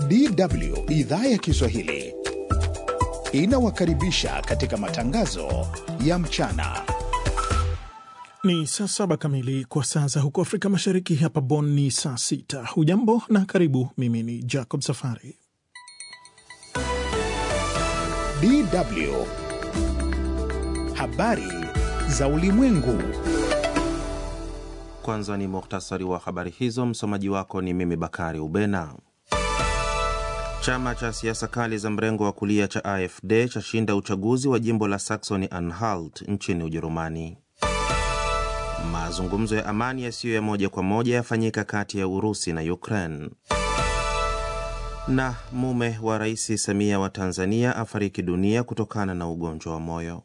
DW idhaa ya Kiswahili inawakaribisha katika matangazo ya mchana. Ni saa saba kamili kwa saa za huko Afrika Mashariki. Hapa Bonn ni saa sita. Hujambo na karibu. Mimi ni Jacob Safari. DW habari za ulimwengu. Kwanza ni muhtasari wa habari hizo. Msomaji wako ni mimi Bakari Ubena. Chama cha siasa kali za mrengo wa kulia cha AfD chashinda uchaguzi wa jimbo la Saxony Anhalt nchini Ujerumani. Mazungumzo ya amani yasiyo ya moja kwa moja yafanyika kati ya Urusi na Ukraine. Na mume wa Rais Samia wa Tanzania afariki dunia kutokana na ugonjwa wa moyo.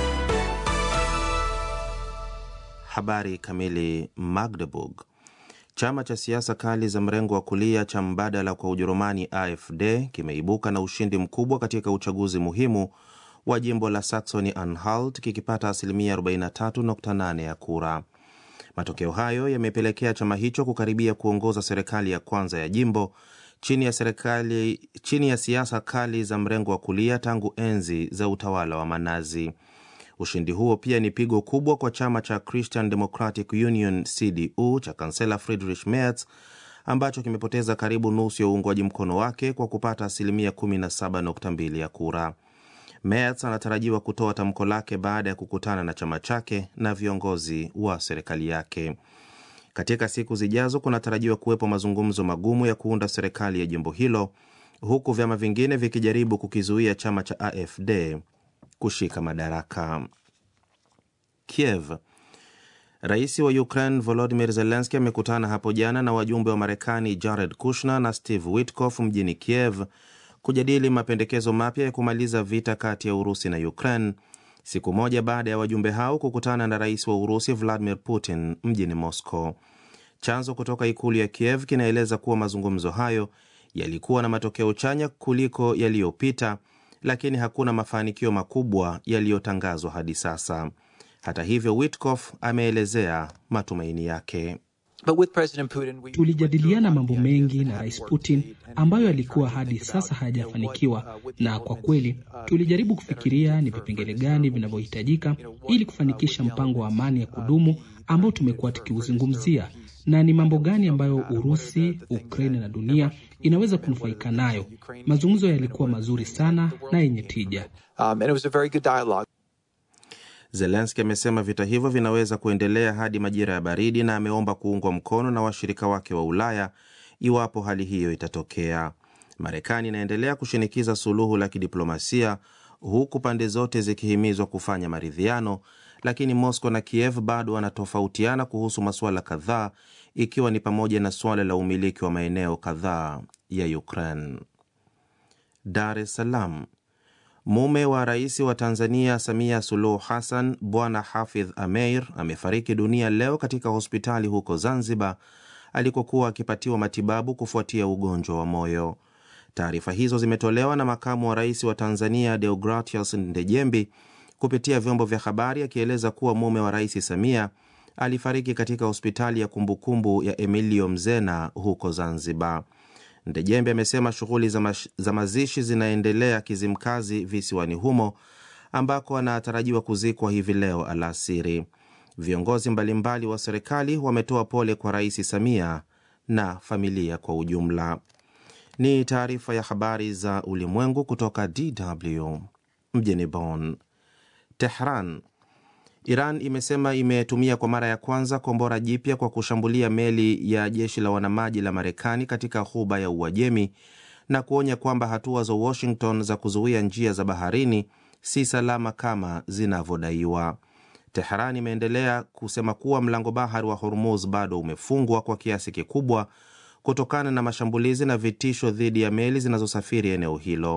Habari kamili. Magdeburg. Chama cha siasa kali za mrengo wa kulia cha mbadala kwa Ujerumani AfD kimeibuka na ushindi mkubwa katika uchaguzi muhimu wa jimbo la Saxony Anhalt kikipata asilimia 43.8 ya kura. Matokeo hayo yamepelekea chama hicho kukaribia kuongoza serikali ya kwanza ya jimbo chini ya serikali chini ya siasa kali za mrengo wa kulia tangu enzi za utawala wa Manazi. Ushindi huo pia ni pigo kubwa kwa chama cha Christian Democratic Union CDU cha kansela Friedrich Merz ambacho kimepoteza karibu nusu ya uungwaji mkono wake kwa kupata asilimia 17.2 ya kura. Merz anatarajiwa kutoa tamko lake baada ya kukutana na chama chake na viongozi wa serikali yake. Katika siku zijazo, kunatarajiwa kuwepo mazungumzo magumu ya kuunda serikali ya jimbo hilo, huku vyama vingine vikijaribu kukizuia chama cha AfD kushika madaraka. Kiev. Rais wa Ukraine Volodymyr Zelensky amekutana hapo jana na wajumbe wa Marekani Jared Kushner na Steve Witkoff mjini Kiev kujadili mapendekezo mapya ya kumaliza vita kati ya Urusi na Ukraine, siku moja baada ya wajumbe hao kukutana na rais wa Urusi Vladimir Putin mjini Moscow. Chanzo kutoka ikulu ya Kiev kinaeleza kuwa mazungumzo hayo yalikuwa na matokeo chanya kuliko yaliyopita, lakini hakuna mafanikio makubwa yaliyotangazwa hadi sasa. Hata hivyo, Witkoff ameelezea matumaini yake. Tulijadiliana mambo mengi na Rais Putin ambayo yalikuwa hadi sasa hayajafanikiwa, na kwa kweli tulijaribu kufikiria ni vipengele gani vinavyohitajika ili kufanikisha mpango wa amani ya kudumu ambao tumekuwa tukiuzungumzia, na ni mambo gani ambayo Urusi, Ukraine na dunia inaweza kunufaika nayo. Mazungumzo yalikuwa mazuri sana na yenye tija. Zelenski amesema vita hivyo vinaweza kuendelea hadi majira ya baridi na ameomba kuungwa mkono na washirika wake wa Ulaya iwapo hali hiyo itatokea. Marekani inaendelea kushinikiza suluhu la kidiplomasia huku pande zote zikihimizwa kufanya maridhiano, lakini Moscow na Kiev bado wanatofautiana kuhusu masuala kadhaa, ikiwa ni pamoja na suala la umiliki wa maeneo kadhaa ya Ukraine. Dar es Salaam. Mume wa rais wa Tanzania Samia Suluhu Hassan, Bwana Hafidh Ameir amefariki dunia leo katika hospitali huko Zanzibar alikokuwa akipatiwa matibabu kufuatia ugonjwa wa moyo. Taarifa hizo zimetolewa na makamu wa rais wa Tanzania Deogratius Ndejembi kupitia vyombo vya habari, akieleza kuwa mume wa rais Samia alifariki katika hospitali ya kumbukumbu ya Emilio Mzena huko Zanzibar. Ndejembe amesema shughuli za, za mazishi zinaendelea Kizimkazi visiwani humo ambako anatarajiwa kuzikwa hivi leo alasiri. Viongozi mbalimbali wa serikali wametoa pole kwa Rais Samia na familia kwa ujumla. Ni taarifa ya habari za ulimwengu kutoka DW mjini Bonn. Tehran. Iran imesema imetumia kwa mara ya kwanza kombora jipya kwa kushambulia meli ya jeshi la wanamaji la Marekani katika ghuba ya Uajemi na kuonya kwamba hatua za Washington za kuzuia njia za baharini si salama kama zinavyodaiwa. Teheran imeendelea kusema kuwa mlango bahari wa Hormuz bado umefungwa kwa kiasi kikubwa kutokana na mashambulizi na vitisho dhidi ya meli zinazosafiri eneo hilo.